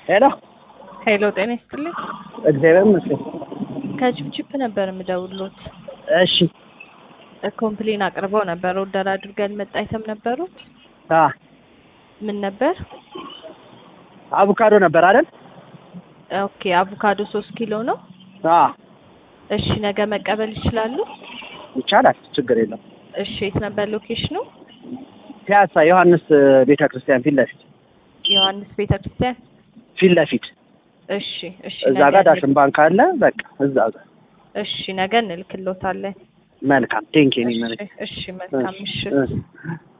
ሄሎ ሄሎ ጤና ይስጥልኝ። እግዚአብሔር ይመስገን። ከችፕችፕ ነበር የምደውሎት። እሺ ኮምፕሌን አቅርበው ነበር። ኦርደር አድርገን መጣ አይተም ነበሩት። አ ምን ነበር? አቮካዶ ነበር አይደል? ኦኬ አቮካዶ ሶስት ኪሎ ነው። አ እሺ ነገ መቀበል ይችላሉ? ይቻላል፣ ችግር የለም። እሺ የት ነበር ሎኬሽኑ? ፒያሳ ዮሐንስ ቤተ ክርስቲያን ፊት ለፊት ዮሐንስ ቤተ ክርስቲያን። ፊት ለፊት እሺ እሺ እዛ ነገ ጋር ዳሽን ባንክ አለ። በቃ እዛ ጋር እሺ ነገ እንልክሎታለን። መልካም ቴንኪ እሺ እሺ መልካም ምሽት። እሺ